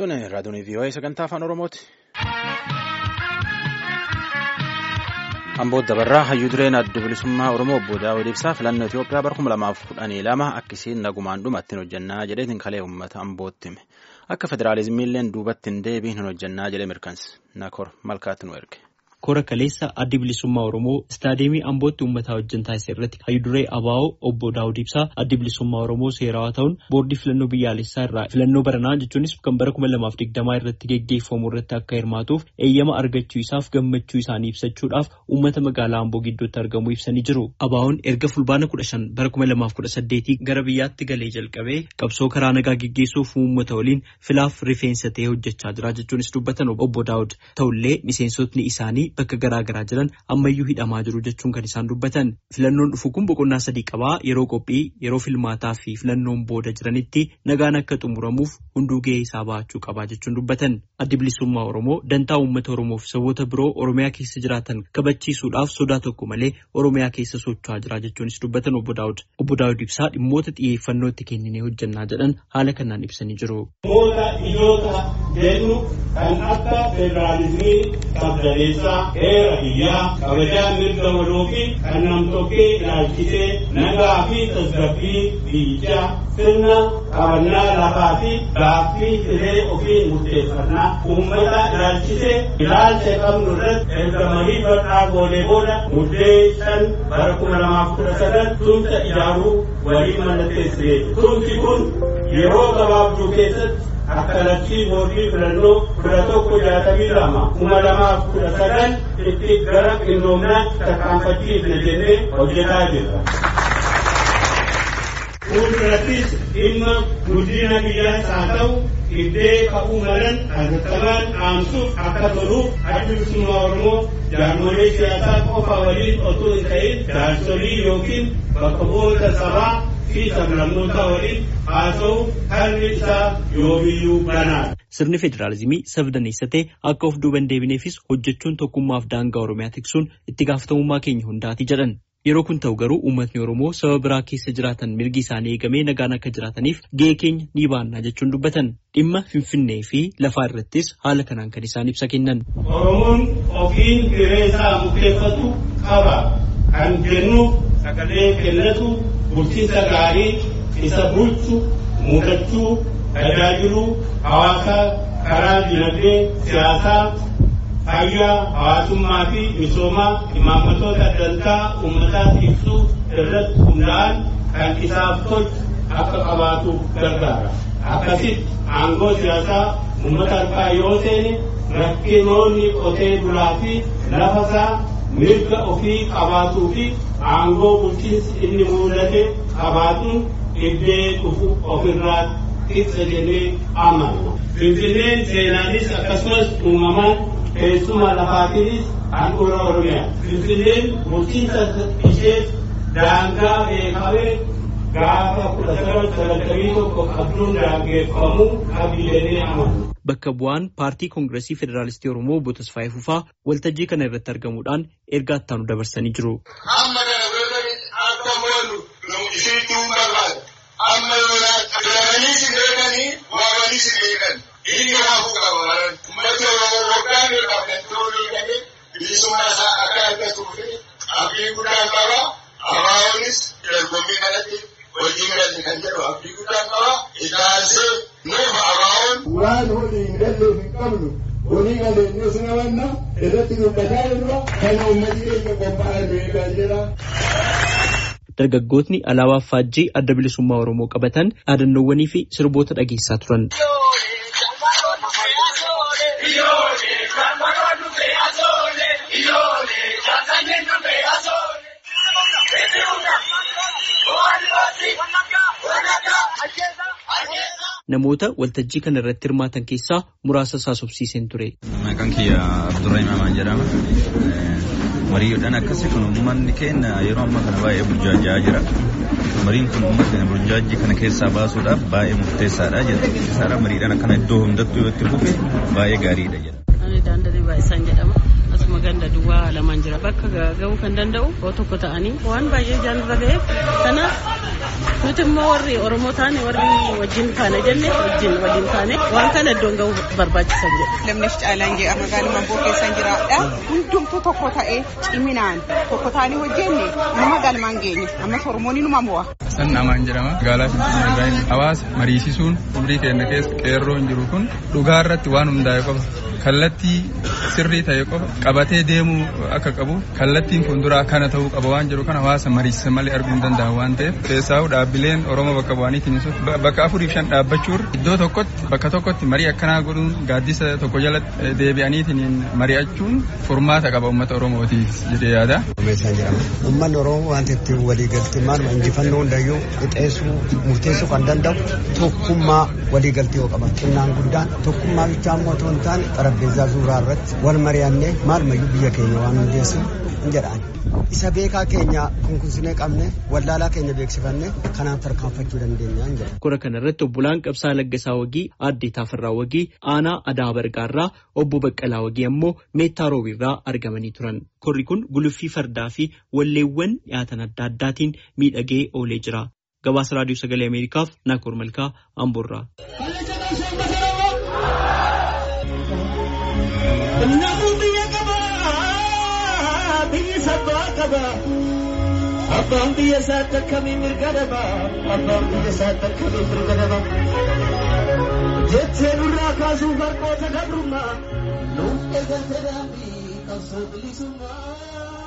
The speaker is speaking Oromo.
Tuni raadiyoon VOA sagantaa afaan Oromooti. Amboo dabarraa hayyuu dureen adda bilisummaa Oromoo obbo Daawud Ibsaa filannoo Itoophiyaa bara kuma lamaaf kudhanii lama akkasiin nagumaan dhumatti hin hojjannaa jedheetiin kalee uummata Ambootti hime. Akka federaalizimiilleen duubatti hin deebiin hin hojjannaa jedhee mirkanse. Nakor malkaatti nu erge. Kora kaleessa addi bilisummaa Oromoo istaadiyeemii Ambootti uummataa wajjin taasise irratti hayyuu duree ABO obbo Daawud Ibsaa addi bilisummaa Oromoo seerawaa ta'uun boordii filannoo biyyaalessaa irraa filannoo baranaa jechuunis kan bara kuma lamaaf digdamaa irratti geggeeffamu irratti akka hirmaatuuf eeyyama argachuu isaaf gammachuu isaanii ibsachuudhaaf uummata magaalaa Amboo gidduutti argamu ibsanii jiru. ABO'n erga fulbaana kudha shan bara kuma lamaaf kudha saddeetii gara biyyaatti galee jalqabee qabsoo karaa nagaa geggeessuuf uummata waliin filaaf rifeensa ta'ee hojjechaa jira jechuunis dubbatan obbo Daawud ta'ullee miseensotni isaanii bakka garaa garaa jiran ammayyuu hidhamaa jiru jechuun kan isaan dubbatan filannoon dhufu kun boqonnaa sadii qabaa yeroo qophii yeroo filmaataa fi filannoon booda jiranitti nagaan akka xumuramuuf hunduu gahee isaa bahachuu qabaa jechuun dubbatan addi bilisummaa oromoo dantaa uummata oromoo fi saboota biroo oromiyaa keessa jiraatan kabachiisuudhaaf sodaa tokko malee oromiyaa keessa socho'aa jira jechuunis dubbatan obbo Daawud obbo Daawud ibsaa dhimmoota xiyyeeffannoo itti kenninee hojjannaa jedhan haala kanaan ibsanii jiru. Dhimmoota ijoota jennu kan akka federaalizimii qabdaneessaa heera biyyaa kabajaan mirga waloo fi kan namtokkee ilaalchisee nagaa fi tasgabbii biyyichaa sirna qabannaa lafaa fi gaaffii hiree ofii murteeffannaa uummata ilaalchisee ilaalcha qabnu irratti erga marii bal'aa goonee booda muddee shan bara kuma lamaaf kudha sadan tumsa ijaaruu walii mallatteessee tumsi kun yeroo gabaabduu keessatti akka labsii boordii filannoo kudha tokko jaatamii lama kuma lamaaf kudha sadan itti gara qindoomnaatti tarkaanfachiifne jennee hojjetaa jirra. Fuuldurattis dhimma guddina biyyaas haa ta'u iddee ka'uu malan hatattamaan dhaamsuuf akka toluuf addi bilisummaa Oromoo jaarmolee siyaasaa qofa waliin otoo hin ta'in jaarsolii yookiin bakka bu'oota sabaa fi sablammoota waliin haasa'u harmi isaa yoomiyyuu banaadha. Sirni federaalizimii sabdaneessatee akka of duuban deebineefis hojjechuun tokkummaaf daangaa Oromiyaa tiksuun itti gaafatamummaa keenya hundaati jedhan. Yeroo kun ta'u garuu uummatni Oromoo saba biraa keessa jiraatan mirgi isaanii eegamee nagaan akka jiraataniif gahee keenya ni baannaa jechuun dubbatan. Dhimma Finfinnee fi lafaa irrattis haala kanaan kan isaan ibsa kennan. Oromoon ofiin hiree isaa murteeffatu qaba. Kan jennuuf sagalee kennatu bulchiinsa gaarii isa bulchu mudachuu tajaajiluu hawaasaa karaa dinagdee siyaasaa fayyaa hawaasummaa fi misoomaa imaammatoota dantaa uummataa ibsuu irratti hundaa'an kan isaaf tolchu akka qabaatuuf gargaara. Akkasitti aangoo siyaasaa uummata harkaa yoo seene rakkinoonni qotee bulaa fi lafasaa mirga ofii qabaatuu fi aangoo bulchiinsi inni mudate qabaatuun iddee dhufu ofirraa ibsa jennee amanna. Finfinneen seenaanis akkasumas uumamaan teessuma lafaatiinis handhuura Oromiyaa. Finfinneen bulchiinsa ishee daangaa beekamee gaafa kudha sagal sagaltamii tokko qabduun daangeffamuu qabi jennee amanna. Bakka bu'aan paartii koongireesii federaalistii Oromoo obbo Tasfaayee Fufaa waltajjii kana irratti argamuudhaan ergaa ittaanu dabarsanii jiru. Amma kana beekanii akka mo'annu isiitti barbaada. Amma yoonaa filamanii si beekanii waamanii si beekan. Inni hafu qaba. Uummata Oromoo waggaa meeqaaf kan ta'uu beekanii bilisummaa isaa akka argatuuf abdii guddaan qaba. Abaa'oonis dorgommii kanatti wajjin galle kan jedhu abdii guddaan qaba. Itaansee nuuf abaa'oon. Waan hojii hin galleef hin qabnu horii galeenyus namanna irratti dubbataa jirra kana uummatni keenya qophaa'ee beekaa jira. Dargaggootni alaabaa faajjii adda bilisummaa Oromoo qabatan dhaadannoowwanii fi sirboota dhageessaa turan. Namoota waltajjii kana irratti hirmaatan keessaa muraasa haasofsiiseen ture. Maqaan kiyya Abdurrahim Amaan jedhama. Mariidhaan akkasii kun uummanni keenya yeroo ammaa kana baay'ee burjaajaa jira. Mariin kun uummata keenya burjaajii kana keessaa baasuudhaaf baay'ee murteessaadha jedha. Isaadha mariidhaan akkana iddoo hundattuu yoo itti fufe baay'ee gaariidha jedha. Ani daandarii baay'isaan jedhama. Asuma ganda duwwaa lamaan jira bakka ga'uu kan danda'u yoo tokko ta'anii waan baay'ee jaanirra ga'eef kanaaf nuti immoo warri oromoo taane warri wajjin kaane jenne wajjin waliin kaane waan kana iddoon ga'uu barbaachisan jedhe. Lamneef caalaan jedha magaaluma boo keessan jiraadha. Hundumtuu tokko ta'ee ciminaan tokko ta'anii hojjenne nama galmaan geenye ammas oromoon numa mo'a. San namaan jedhama magaalaa Finfinnee irraa hawaasa mariisisuun umrii keenya keessa qeerroo hin jiru kun dhugaa irratti waan hundaa'e qofa kallattii sirrii ta'e qofa qabatee deemuu akka qabu kallattiin fuulduraa kana ta'uu qaba waan jedhu kana hawaasa mariisisan malee arguu hin danda'an waan ta'eef keessaa'u dhaabbileen Oromoo bakka bu'aniitiin bakka afuriif shan dhaabbachuun iddoo tokkotti bakka tokkotti marii akkanaa godhuun gaaddisa tokko jalatti deebi'aniitiin mari'achuun furmaata qaba uummata Oromootiif jedhee yaada. Uummanni Oromoo wanta ittiin waliigaltee maaluma injifannoo hundayyuu qixeessuu murteessuu kan danda'u tokkummaa waliigaltee yoo qaban xinnaan guddaan tokkummaa bichaa immoo otoo hin taane xarabbeezaa suuraa irratti wal mari'annee maalumayyuu biyya keenya waan hundeessu hin jedhaan. Isa beekaa keenya kunkunsinee qabne wallaalaa keenya beeksifanne kanaan tarkaanfachuu dandeenya hin jedha. Kora kana irratti obbolaan Qabsaa Laggasaa Wagii, Aadde Taafirraa Wagii, Aanaa Adaa Bargaarraa, Obbo Baqqalaa Wagii ammoo Meettaa Roobiirraa argamanii turan. Korri kun guluffii fardaa fi walleewwan dhiyaatan adda addaatiin miidhagee oolee jira. Gabaasa Raadiyoo Sagalee Ameerikaaf Naakoor Malkaa Amboorraa. Abbaan biyya isaatti akkamii mirga daba abbaan biyya isaatti akkamii mirga daba jettee nurraa kaasuuf harkoota gabrummaa nuuf eegante daandii qabsoo bilisummaa.